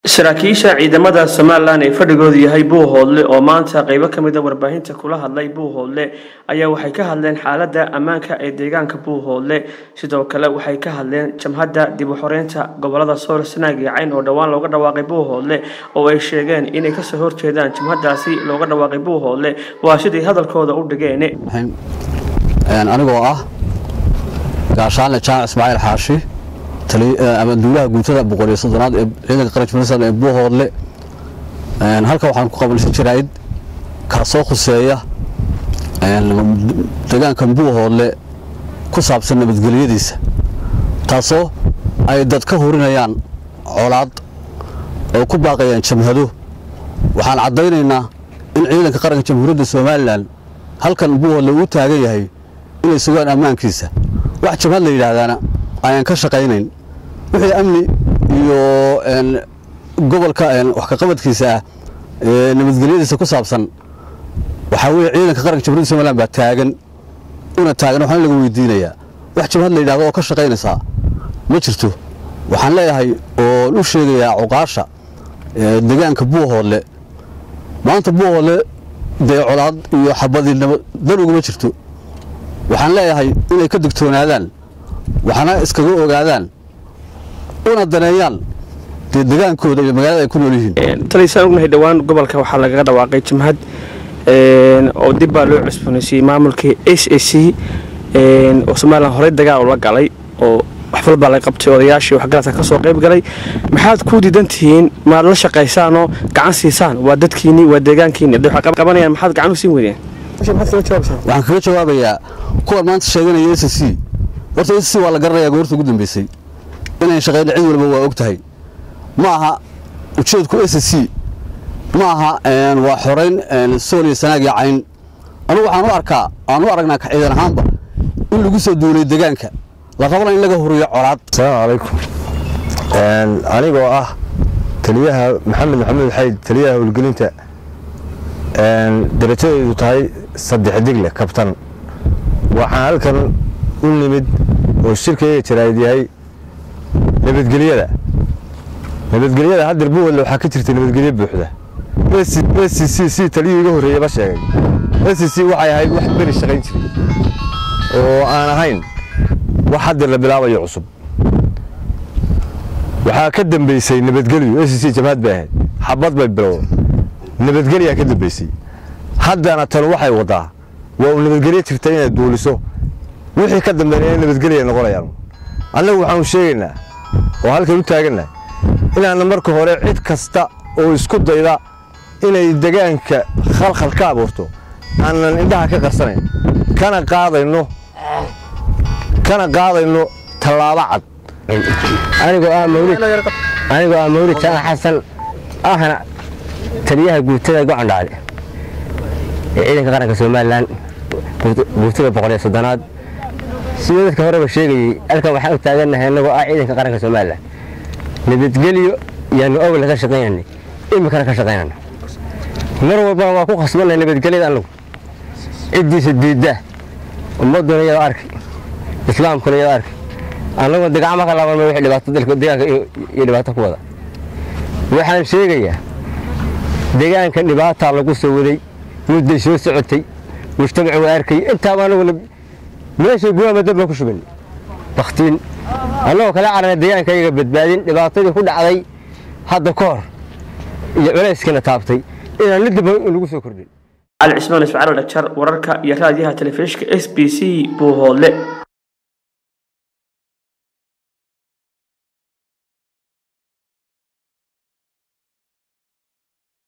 saraakiisha ciidamada somalilan ee fadhigoodu yahay buuhoodle oo maanta qeybo ka mid a warbaahinta kula hadlay buuhoodle ayaa waxay ka hadleen xaalada ammaanka ee deegaanka buuhoodle sidoo kale waxay ka hadleen jamhadda dib u xoreynta gobolada sool sanaag iyo cayn oo dhowaan looga dhawaaqay buuhoodle oo ay sheegeen inay kasoo horjeedaan jamhadaasi looga dhawaaqay buuhoodle waa siday hadalkooda u dhigeen anigoo ah gaashaanle jaamac ismaaciil xaashi abaanduulaha guutada boqol iyo soddonaad ee ciidanka qaranka puntland ee buuhoodle halkan waxaan ku qabanaysa jaraa'id kaasoo khuseeya deegaankan buuhoodle ku saabsan nabadgelyadiisa taasoo ay dad ka hurinayaan colaad oo ku baaqayaan jamhado waxaan caddaynaynaa in ciidanka qaranka jamhuuriyadda somalilan halkan buuhoodle uu taagan yahay inay sugaan ammaankiisa wax jamhad la yidhaahdaana ayaan ka shaqaynayn wixii amni iyo gobolka wax kaqabadkiisa ah ee nabadgelyadiisa ku saabsan waxaa weye ciidanka qaranka jamhuryadda somalilan baa taagan una taagan waxaan laga weydiinayaa wax jabhad la yidhahdo oo ka shaqaynaysaa ma jirto waxaan leeyahay oon u sheegayaa cuqaasha deegaanka buuhoodle maanta buuhoodle dee colaad iyo xabadinimo dan uguma jirto waxaan leeyahay inay ka digtoonaadaan waxna iskaga ogaadaan una daneeyaan dee degaankooda iyo magaalada ay ku nool yihiin taliysaan ognahay dhowaan gobolka waxaa lagaga dhawaaqay jamhad oo dib baa loo cusboonaysiiyey maamulkii s a c oo somalilan horey dagaal ula galay oo wax walbaa laga qabtay odayaashii waxgaradka ka soo qayb galay maxaad ku diidan tihiin maad la shaqaysaanoo gacan siisaan waa dadkiinni waa deegaankiinni hadday wax qabanayaan maxaad gacan u siin weydeen waxaan kaga jawaabayaa kuwan maanta sheeganaya s c horta s c waa la garanayaa goorta ugu dambeysay inayn shaqayna cid walba waa og tahay ma aha ujeedku s c ma aha waa xorayn sool iyo sanaag iyo cayn anugu waxaan u arkaa aan u aragnaa ka ciidan ahaanba in lagu soo duulay degaanka la rabana in laga huriyo colaad asalaamu calaykum anigoo ah taliyaha maxamed maxamed xayd taliyaha howlgelinta darajadeedu tahay saddex digle kabtan waxaan halkan u nimid oo shirkayga jaraa'id yahay nabadgelyada nabadgelyada haddeer buuwadle waxaa ka jirta nabadgelyo buuxda s c c taliyuu iga horreeyaba sheegay s c waxay ahayd wax beri shaqayn jiray oo aan ahayn wax haddeer la bilaabayo cusub waxaa ka dambeysay nabadgelyu s c jamhad bay ahayd xabad bay bilowda nabadgelyaa ka dambeysay haddana tanu waxay waddaa waa uu nabadgelyo jirta inaad duuliso wixii ka dambeeya in nabadgelya noqonayaan annagu waxaanu sheegaynaa oo halkan u taagannahay inaanna marka hore cid kasta oo isku dayda inay degaanka khalkhal ka abuurto aanan indhaha ka qarsanayn kana qaadayno kana qaadayno tallaabo cad anigoo ah mawlid anigoo ah mawlid jamac xasan ahna taliyaha guutada gocondhaale ee ciidanka qaranka somalilan guutada boqol iyo soddonaad sidoo dadka horeba sheegayey halkan waxaan u taagannahay annagoo ah ciidanka qaranka somalilan nabadgelyo yaanu awla ka shaqaynanay iminkana ka shaqaynana mar walbana waa ku khasbanay nabadgelyada annagu ciddiisa diidda ummadduna iyadoo arkay islaamkuna iyadoo arkay annagoo degacma ka laabanma wixii dhibaato dalka deegaanka iyo dhibaato ku wada waxaan sheegayaa deegaankan dhibaataa lagu soo waday mudday soo socotay mujtamacu waa arkay intaaba annaguna meeshay guwaama dab baan ku shubanay bakhtiin annagoo kala carana deegaanka iyaga badbaadin dhibaatadii ku dhacday hadda ka hor iyo culayskana taabtay inaan la daba lagu soo kordhin cali cismaan ismaciil dhajar wararka iyo raadiyaha telefishinka s b c buuhoodle